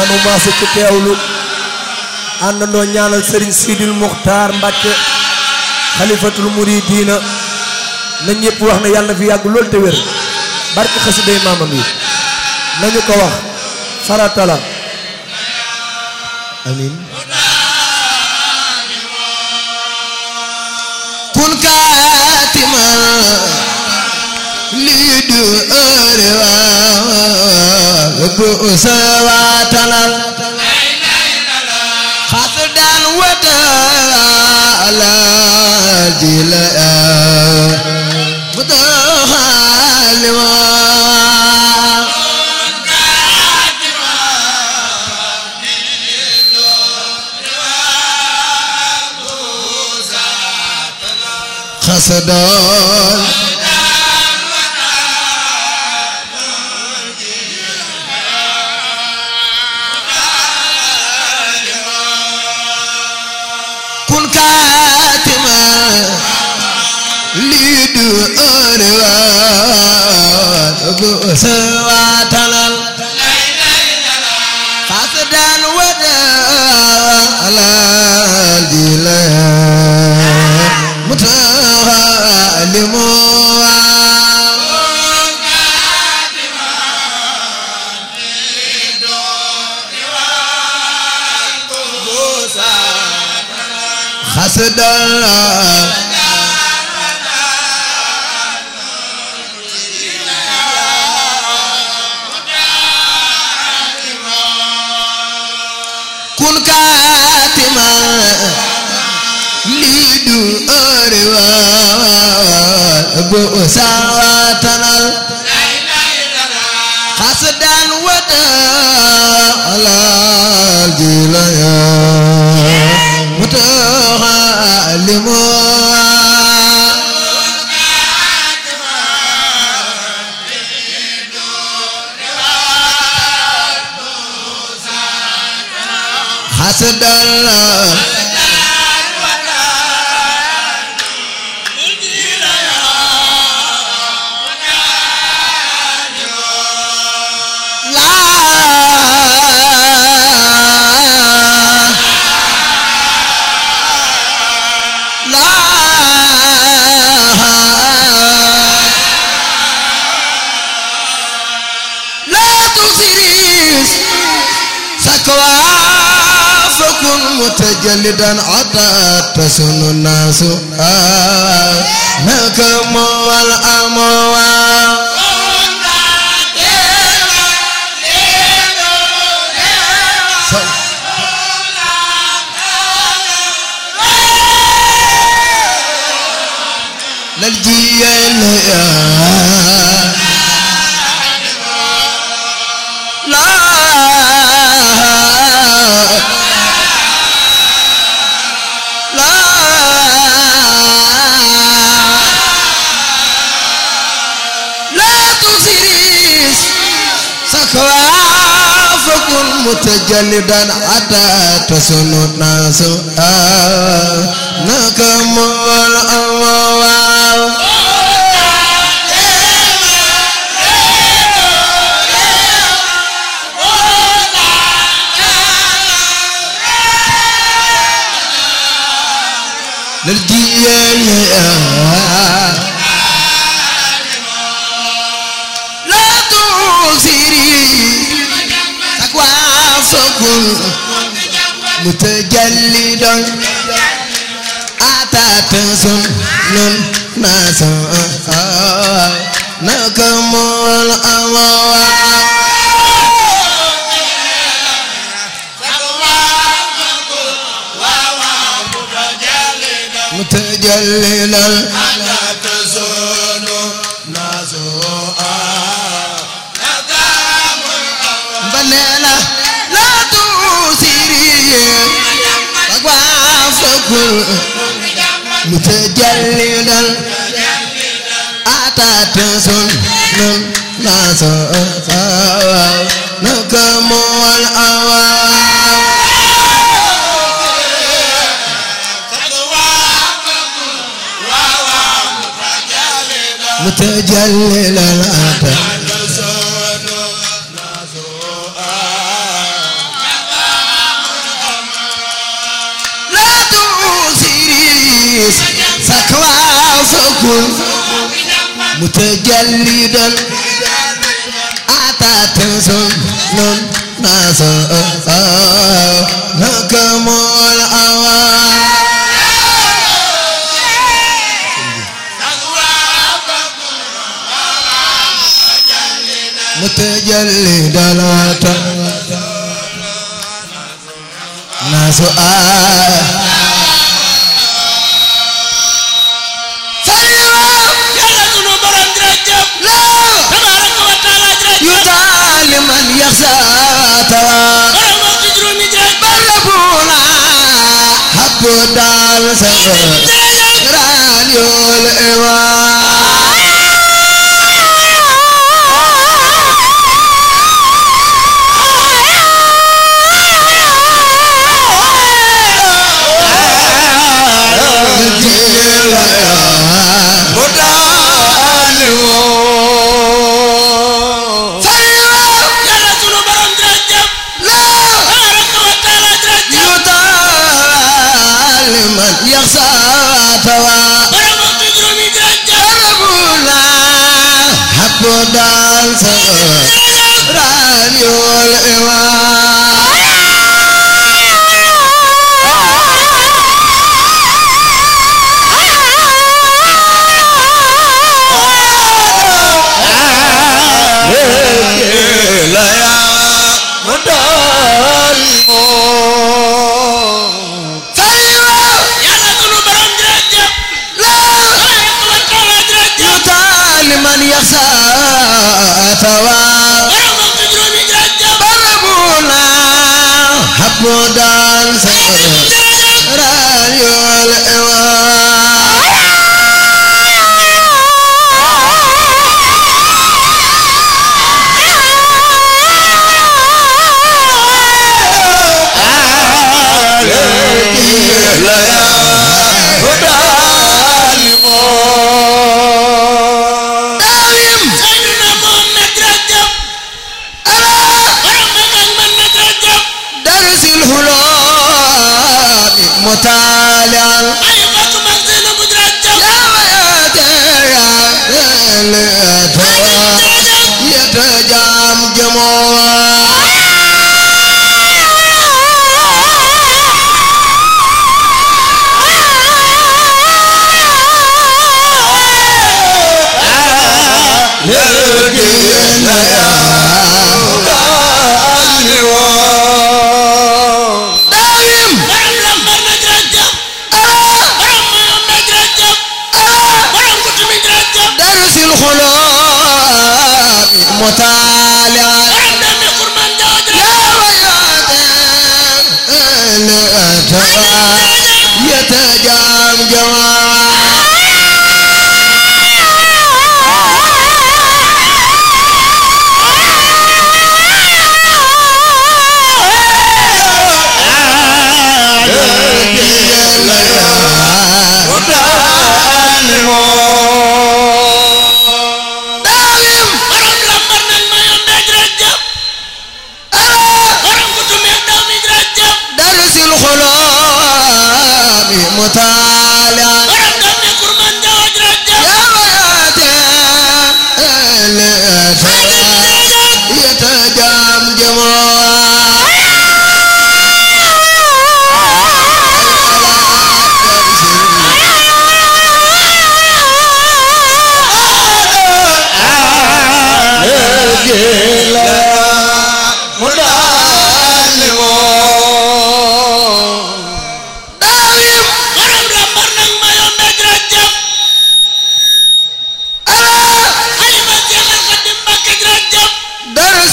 nanu maase ci teewlu àndandoo ñaanal sëriñ Sidil Muxtaar Mbàkke xalifatul muridiina na ñëpp wax ne yàlla na fi yàgg lool te wér barke xasiday maamam yi nañu ko wax farata la amin kun kaatiman lii du ëre waa bu sawaatanal xasdan wata ala jila mutaxalima xasdan kun kaatima lii du ëre waat bu sawaatanal xasdan wada alal jila mutaxalimu xasdan kun kaatima lii du ëre waat bu sawaatanal xasdan wada alal jilaya mutaxalimu xasdan متجلدا عطا تسن الناس نكم والأموال للجيل لا لا لا تسريس سكوافكم متجلدا حتى تسن الناس نكم والأموال للجيل لا تغسري تكوافكم متجلدا أتى تسن الناس نكم الأموال متجللا بنينا لا تسيري وقفكم متجللا أتى تسن الناس نكم الأوان متجلل الأتى تكوى فكن متجلدا أتى تنسون نون ناسا نكم الأوان متجلدا أتى ناس آه yàlla sunu borom jërëjëf tabaaraka wa taala jërëjëf يطال من يخشى توا borom wax ci juróomi jërëjëf بلبونا حب دال سر jërëjëf راديو الإيمان yàlla sunu borom jërëjëf tabaaraka wa taala jërëjëf من يخشى توا borom wax ci juróomi jërëjëf بلبونا حب دال سر راديو الإيمان yàlla sunu borom jërëjëf tabaaraka wa taala jërëjëf لمن يخشى توا borom wax ci juróomi jërëjëf بربونا حب دان jërëjëf راديو الإيمان Seydina Muhammad jërëjëf borom mag ak man na jërëjëf درس الهلام مطالعا ay bokk mag Zeynabu jërëjëf يا وياتي يتجام جموع دايم borom lambar na jërëjëf borom mayoon na jërëjëf borom kutumi jërëjëf درس الخلاب مطالعا borom dami kurman jaw يا jërëjëf وياتي يتجام جماعة دايم borom lambar nag mayoon na jërëjëf borom kutumi dami jërëjëf درس الخلاب مطالعا borom dami kurman jaw jërëjëf يا وياتي يتجام جماعة دايم borom lambar nag mayoon na jërëjëf xalifa Seexal Xadim Mbàkke jërëjëf درس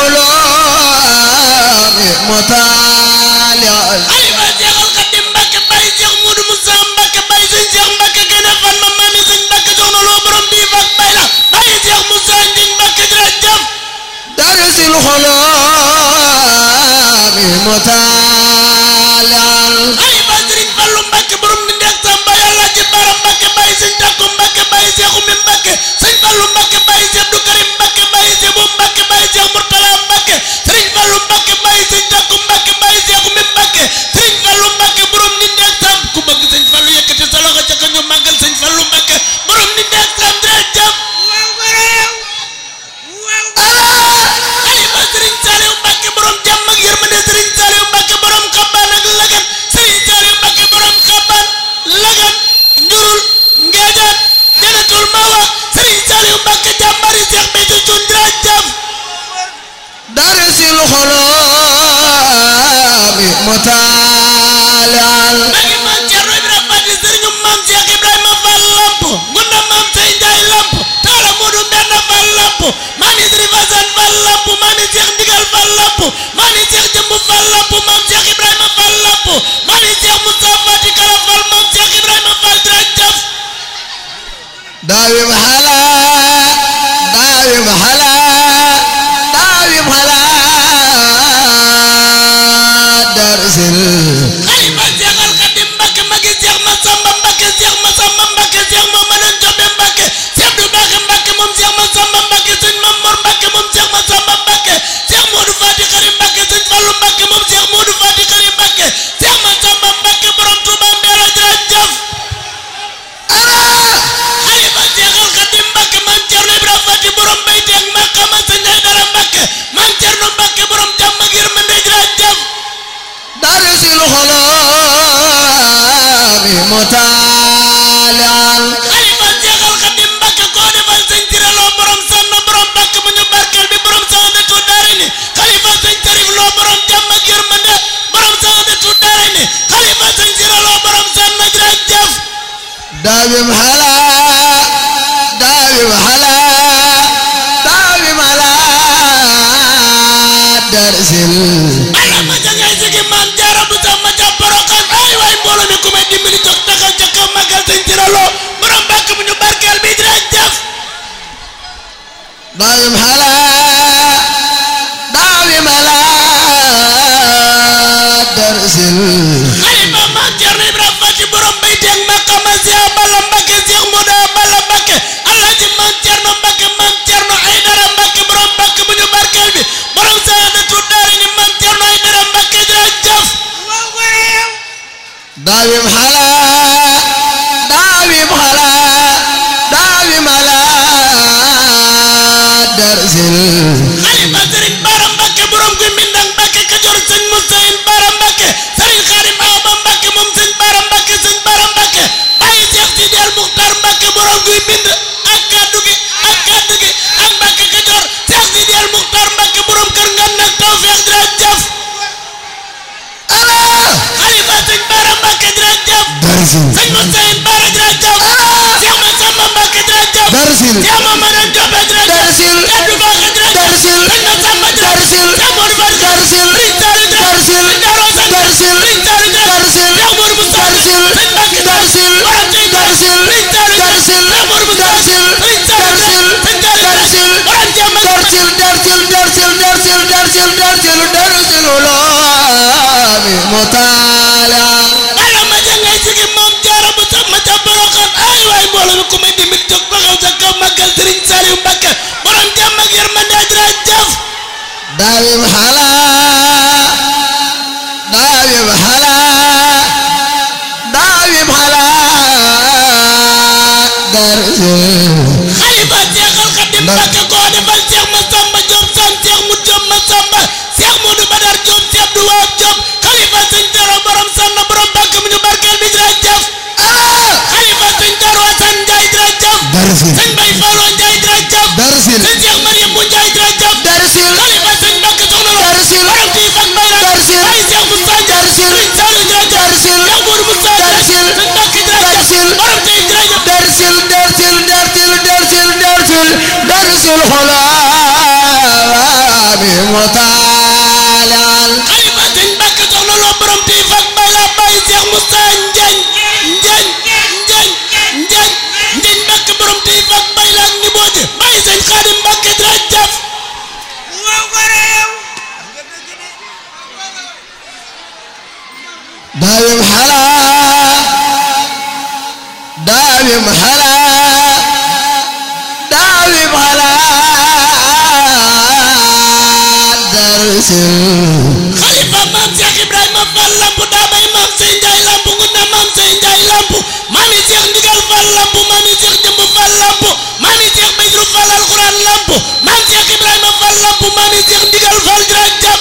الخلاب مطالعا xalifa Seexal Xadim Mbàkke bàyyi Seex Muudu Musaa Mbàkke bàyyi sëñ Seex Mbàkke gën a fan ma maami sëñ Mbàkke soxna loo borom bii fak bay la bàyyi Seex Musaa Njiñ Mbàkke jërëjëf درس الخلاب مطالعا xalifa Sëriñ Fallu Mbàkke borom di ndeeg Samba Yàlla ci bara Mbàkke bàyyi sëñ Takku Mbàkke bàyyi Seex Umi Mbàkke sëñ Fallu Mbàkke bàyyi Seex Abdu Karim Mbàkke bàyyi Seex Bu Mbàkke bàyyi Seex Murtala Mbàkke Sëriñ Fallu Mbàkke bàyyi sëñ Takku Mbàkke bàyyi Seex Umi Mbàkke Sëriñ mutaalian xalifa Seexal Xadim Mbàkke koo defal sëñ Siré Lo borom sann borom bàkk bu ñu barkeel bi borom saadatu daarayni xalifa sëñ Sarif Lo borom jàmm ak yërmande borom saadatu daarayni xalifa sëñ Siré Lo borom sann jërëjëf daawim hala daawim hala daawim hala darsil ala ma ca ngay sigi maam jaara bu sax ma ca borokan ay waay mbooloo mi ku may dimbali jóg taxaw ca kaw magal sëñ Siré Lo borom bàkk bu ñu barkeel bi jërëjëf daawim hala daawim hala darsil xalifa maam Cerno Ibra Fati borom bayti ak maqama Seex Balla Mbàkke Seex Moodu Balla Mbàkke Alaaji maam Cerno Mbàkke maam Cerno Aydara Mbàkke borom Mbàkke bu ñu barkeel bi borom saadatu daarayni maam Cerno Aydara Mbàkke jërëjëf daawim hala daawim hala daawim hala darsil xalifa sëriñ Baara Mbàkke borom guy mbindang Mbàkke Kajoor sëñ Musayin Baara Mbàkke sëriñ Xaadim Awa Ba Mbàkke moom sëñ Baara Mbàkke sëñ Baara Mbàkke bàyyi Seex Sidi El Muxtaar Mbàkke borom guy mbind ak kaddu gi ak kaddu gi ak Mbàkke Kajoor Seex Sidi El Muxtaar Mbàkke borom kër ngan nag tawfeex jërëjëf ala xalifa sëñ Baara Mbàkke jërëjëf darsil sëñ Musayin Baara jërëjëf Seex Masamba Mbàkke jërëjëf darsil Seex Mamadu Joobe jërëjëf Darsil. Kaddu Mbàkke jërëjëf Darsil. sëñ Masamba jërëjëf Darsil. Seex Moodu Faal Darsil. Sëriñ Saalu jërëjëf Darsil. sëñ Daaru Asan Darsil. sëñ Saalu jërëjëf Darsil. Seex Moodu Musaa Darsil. sëñ Mbàkke Darsil. borom tey Darsil. sëñ Saalu jërëjëf Darsil. Seex Moodu Musaa Darsil. sëñ Saalu jërëjëf sëñ Saalu Darsil. jërëjëf borom jàmm ak darsil darsil darsil darsil darsil darsil darsil ulaami mutaalian ala ma ja ngay sigi moom jaara bu sax ma ca boroxaan ay waay mbooloo mi ku may dimbali jóg taxaw sa kaw màggal Sëriñ Saaliw Mbàkke borom jàmm ak yërmande jërëjëf daawim hala daawim hala daawim hala darsil xalifa Seexal Xadim Mbàkke koo defal Seex Masamba Jóob san Seex mu Jóob Masamba Seex Moodu Badar Jóob Seex Abdu Waab Jóob xalifa sëñ Tero borom sanna borom Mbàkke mu ñu barkeel bi jërëjëf xalifa sëñ Tero Asan Njaay jërëjëf darsil sëñ Bay Falloo Njaay jërëjëf darsil sëñ Seex Mariam bu Njaay jërëjëf darsil xalifa sëñ Mbàkke soxna Lo Darsil. borom tii fak bay la Darsil. ay Seex Musaa Njaay Darsil. sëñ Saalu jërëjëf Darsil. Seex Moodu Musaa Njaay Darsil. sëñ Mbàkke jërëjëf Darsil. borom tey jërëjëf darsil darsil darsil darsil darsil darsil xulaami mutaalian xalifa sëñ Mbàkke soxna Lo borom tii fak bay la bàyyi Seex Musaa Njaay Njaay Njaay Njaay Njaay Mbàkke borom tii fak bay la ak ni booje bàyyi sëñ Xaadim Mbàkke jërëjëf daawim hala daawim hala daawim hala darsil xalifa maam Cheikh Ibrahima Fall lamp daa bay maam Sey Njaay lamp ngu na maam Sey Njaay lamp maami Cheikh Ndigal Fall lamp maami Cheikh Jëmb Fall lamp maami Cheikh Baydru Fall alxuraan lamp maam Cheikh Ibrahima Fall lamp maami Cheikh Ndigal Fall jërëjëf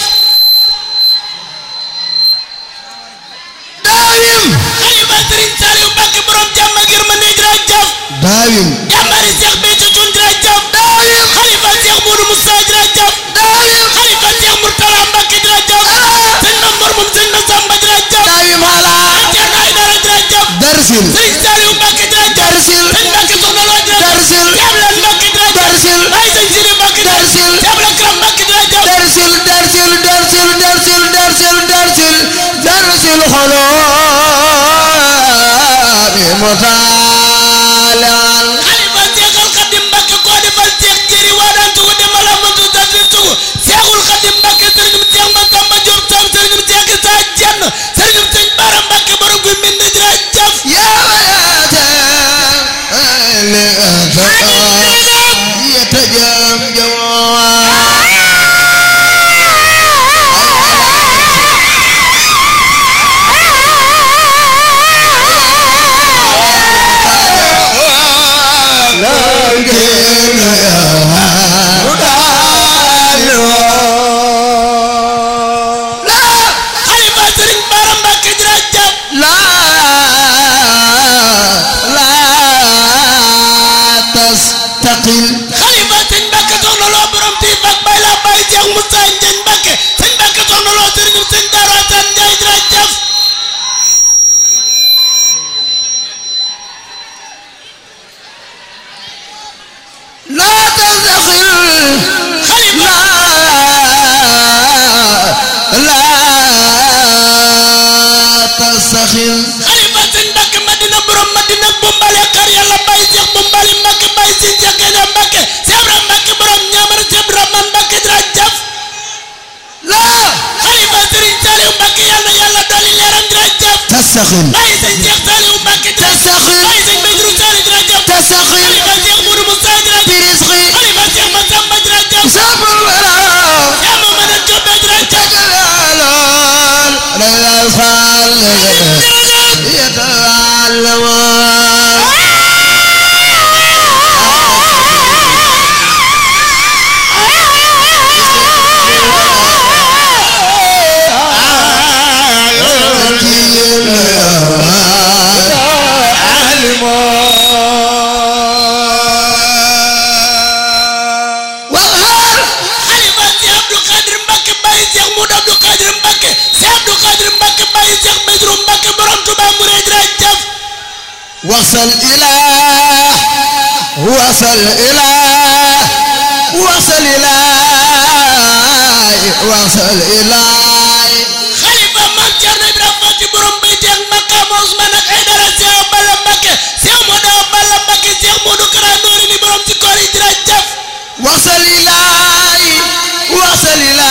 daawim xalifa Sëriñ Saaliw Mbàkke borom jàmm ak yërmande jërëjëf daawim jàmbari Cheikh Béthio Thioune jërëjëf daawim xalifa Cheikh Modou Moussa jërëjëf daawim xalifa Cheikh Mourtala Mbàkke jërëjëf sëñ Mamor moom sëñ Massamba jërëjëf daawim hala Ceerno Aydara jërëjëf darsil Sëriñ Saaliw Mbàkke jërëjëf darsil sëñ Mbàkke soxna Lo jërëjëf darsil Ceeblan Mbàkke jërëjëf darsil Baay sëñ Sidi Mbàkke Darsil. Ceeblan Karam Mbàkke jërëjëf darsil darsil darsil darsil darsil darsil darsil xulaami mutaalian xalifa Seexul Xadim Mbàkke koo defal Seex jëri waa daan tugu demal amatu dadil tugu Seexul Xadim Mbàkke sëriñum Seex Masamba Jóob Sam sëriñum Seex Isa Jenn sëriñum sëñ Baara Mbàkke borom guy mbind jërëjëf yaa wayaate li yatajam jamaa xalifa tasaxil xalifa sëñ Mbàkke Madina borom Madina bumbale xar yàlla bàyyi Seex bumbali Mbàkke bàyyi si Seex Gaynde Mbàkke Sebra Mbàkke borom ñaamar Sebra man Mbàkke jërëjëf la xalifa sëriñ Saliou Mbàkke yàlla yàlla dolli leeram jërëjëf tasaxil bàyyi sëñ Seex Saliou Mbàkke jërëjëf tasaxil bàyyi sëñ Basiru Saliou jërëjëf tasaxil xalifa Seex Mudu Musa jërëjëf birisqi xalifa Seex Masamba jërëjëf sabul wara yaa ma mën a jobbe jërëjëf تجلال لا يصال يتعلمون xalifa si Abdou Khadir Mbacke bàyyi Cheikh Moudou Abdou Khadir Mbacke si Abdou Khadir Mbacke bàyyi Cheikh Badru Mbacke borom Touba Mouride jërëjëf وصل إلى وصل إلى وصل إلى وصل إلى xalifa Mame Thierno Ibrahima Fati borom Bayti ak Makam Ousmane ak Aydara Cheikh Balla Mbacke Cheikh Moudou Balla Mbacke Cheikh Moudou Kara Nouri ni borom ci koor yi jërëjëf وصل إلى وصل إلى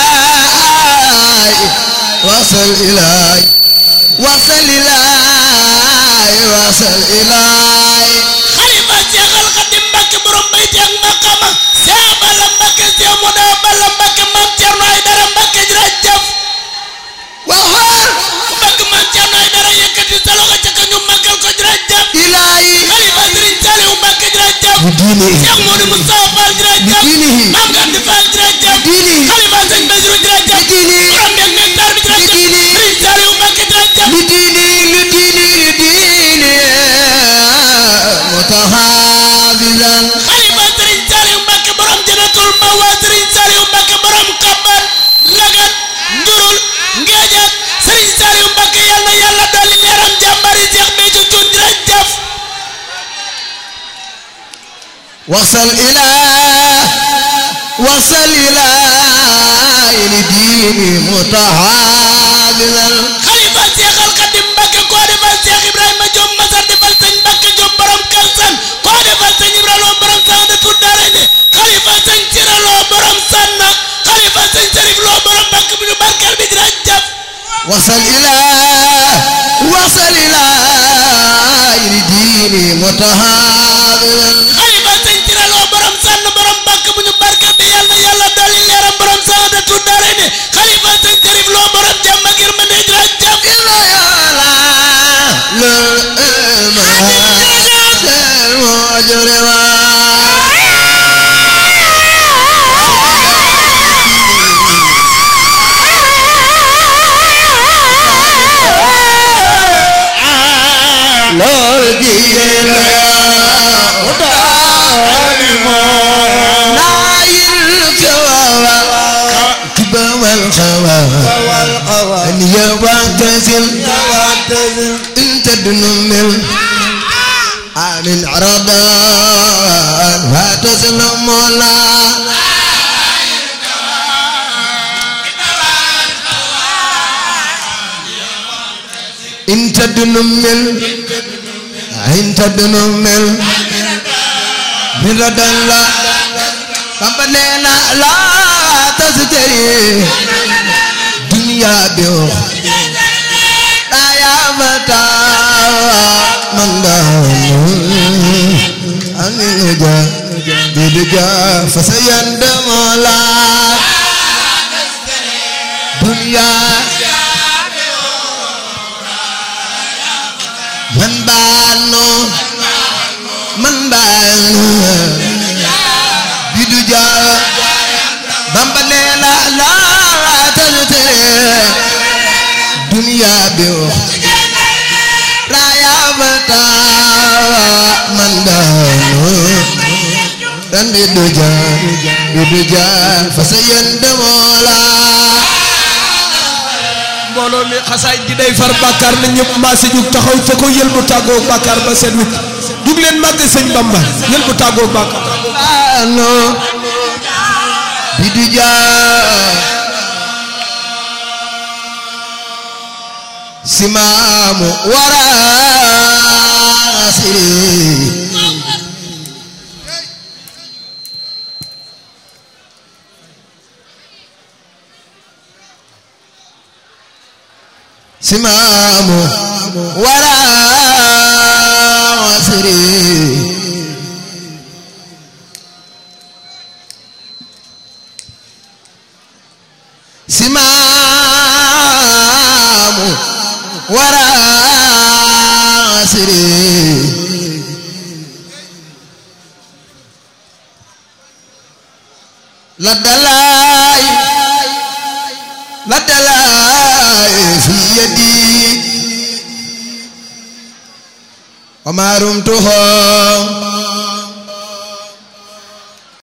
وصل إلى وصل إلى وصل إلى xalifa Cheikh Al Khadim Mbacke borom Bayti ak Makama Cheikh Balla Mbacke Cheikh Moudou Balla Mbacke Mame Thierno Aydara Mbacke jërëjëf وهو ku bëgg Mame Thierno Aydara yëkkati sa loxo ca ka ñu màggal ko jërëjëf إلهي xalifa Serigne Saliou Mbacke jërëjëf بدينه Cheikh Modou Moustapha Fall jërëjëf بدينه Mame Gandi Fall jërëjëf بدينه xalifa Sëñ Bassirou jërëjëf بدينه borom beeg nectar bi jërëjëf بدينه Serigne Saliou Mbacke jërëjëf لديني لديني لديني متحافظا xalifa Serigne Saliou Mbacke borom Jannatul Mawa Serigne Saliou Mbacke borom Kaban Lagat Njurul Ngeejat Serigne Saliou Mbacke yal na yàlla dolli leeram jàmbari Cheikh Béthio Thioune jërëjëf وصل إلى وصل إلى لديني متحافظا xalifa Cheikh Al Khadim Mbacke koo defal Cheikh Ibrahima Diop Masar defal sëñ Mbacke Diop borom Kalsan koo defal sëñ Ibrahima Lo borom Sanda Tour Darayni xalifa sëñ Sira Lo borom Sanna xalifa sëñ Serif Lo borom Mbacke bi ñu barkeel bi jërëjëf وصل إلى وصل إلى لديني متحافظا xalifa sëñ Sira Lo borom Sanna borom Mbacke bu ñu barkeel bi yàlla na yàlla dolli leeram borom Sanda Tour Darayni xalifa sëñ Serif Lo borom jàmm ak yërmande jërëjëf إلا يلا للمجرمين lool jigéen la naayil kawawa kibawal xawa an yawantasil in tadnumil عن عرضا فتسلم لا إن تدنمل إن تدنمل من ردا لا فبنينا لا تستري دنيا بيوخ لا يا متى من دهن أن الوجا بدجا فسيندم لا دنيا من بانو من بانو بدجا بمبنينا لا تزتري دنيا بيوخ raya bata mandano dan biduja biduja fasayan demola mbooloo mi xasaay gi day far bàkkaar na ñëpp maase jug taxaw fa ko yël bu tàggoo bàkkaar ba seet wit jug leen màgg sëñ Bamba yël bu tàggoo bàkkaar ano biduja سمام وراسري سمام وراسري سمام وراسري لدلاي لدلاي في يدي وما رمته